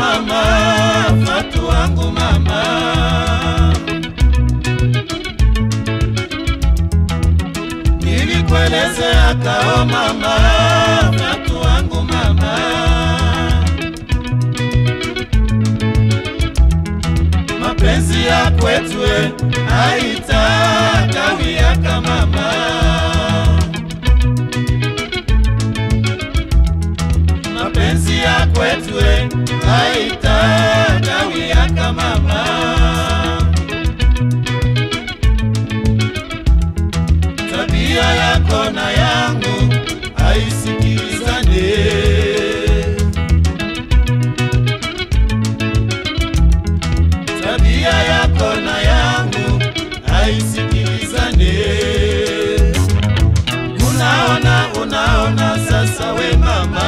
mama, Fatu wangu mama. Nilikuelezea kao mama, Fatu wangu mama. Mapenzi ya kwetu haitakawia mama. mapenzi ya kwetu haitakawia mama. Tabia yako na yangu haisikilizane. Tabia yako na yangu haisikilizane. Unaona, unaona sasa we mama,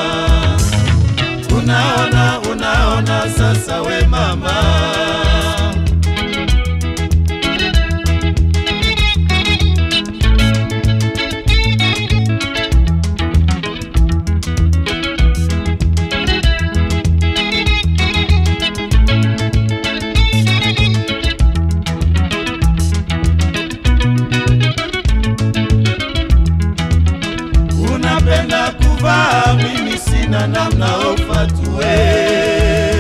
unaona, unaona sasa we mama. Unapenda kuvaa, mimi sina namna ufatue.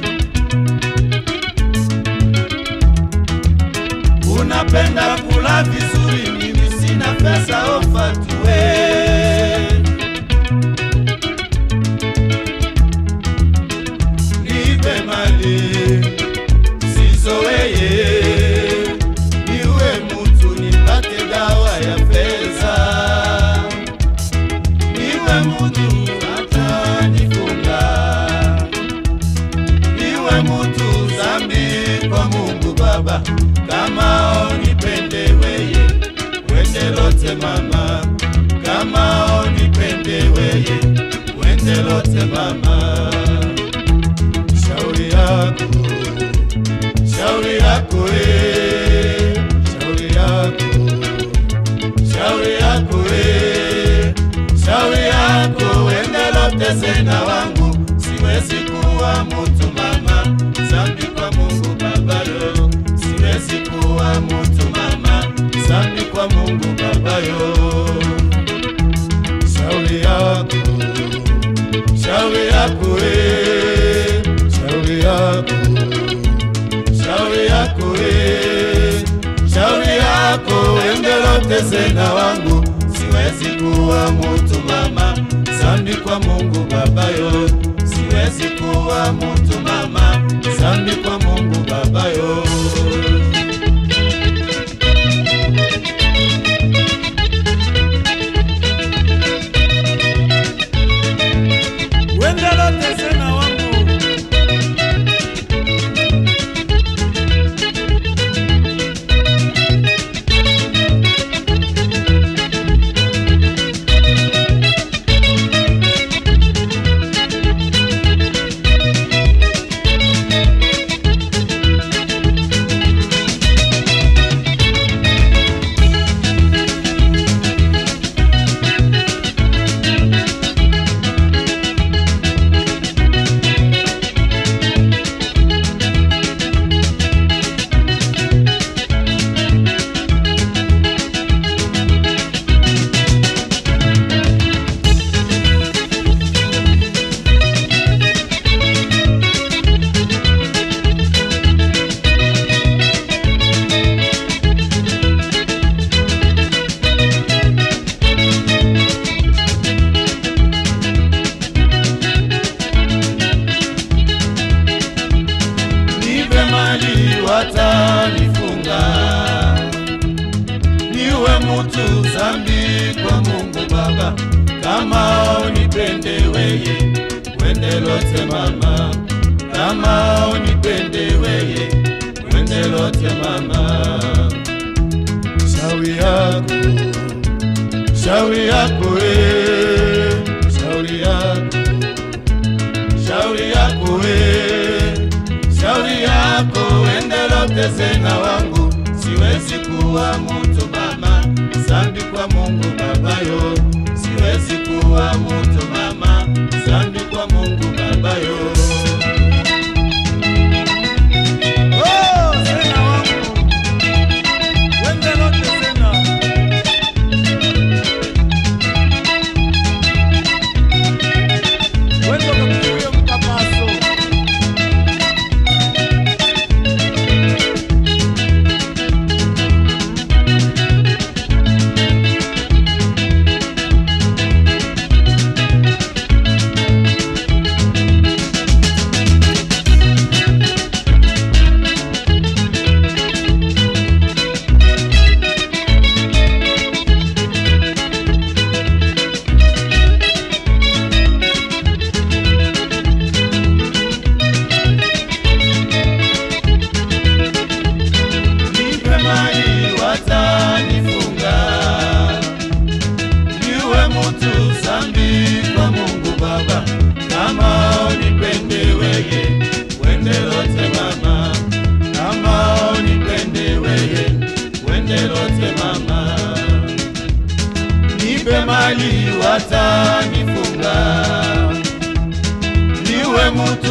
Unapenda kula vizuri, mimi sina pesa ufatue. Nipe mali sizoweye, niwe mutu nipate dawa ya pesa niwe mutu hata nifunga, niwe mutu zambi kwa Mungu Baba, kama onipende weye wende lote mama, kama onipende weye wende lote mama, shauri yako shauri yako eh, shauri yako shauri yako we, shauri yako wende tena wangu, siwezi kuwa mutu mama, zambi kwa Mungu babayo, siwezi kuwa mutu mama, zambi kwa Mungu babayo. Shauri yako, shauri yako we, shauri yako shauri yako we, shauri yako endelote na wangu, siwezi kuwa mutu mama, zambi kwa Mungu babayo, siwezi kuwa mutu mama, zambi kwa Mungu babayo. Wendelote na wangu nipe mali watanifunga, niwe mutu zambi kwa Mungu Baba, kama unipende weye wende lote mama, kama unipende weye wende lote mama, shauri yako shauri yako we, shauri yako shauri yako we, shauri yako endelote zena wangu, siwezi kuwa mutu mama, zambi kwa Mungu babayo, siwezi kuwa mutu mama, zambi kwa Mungu babayo.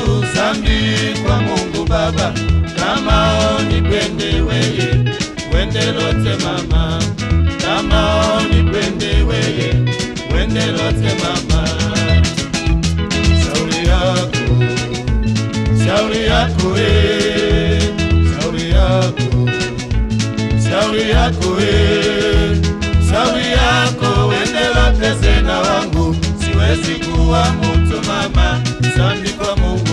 zambi kwa Mungu Baba, kama onipende weye, wende lote mama, kama onipende weye, wende lote mama. Shauri yako, shauri yako we, shauri yako, shauri yako we, shauri yako, wende lote zena wangu, siwezi kuwa mtu mama, zambi kwa Mungu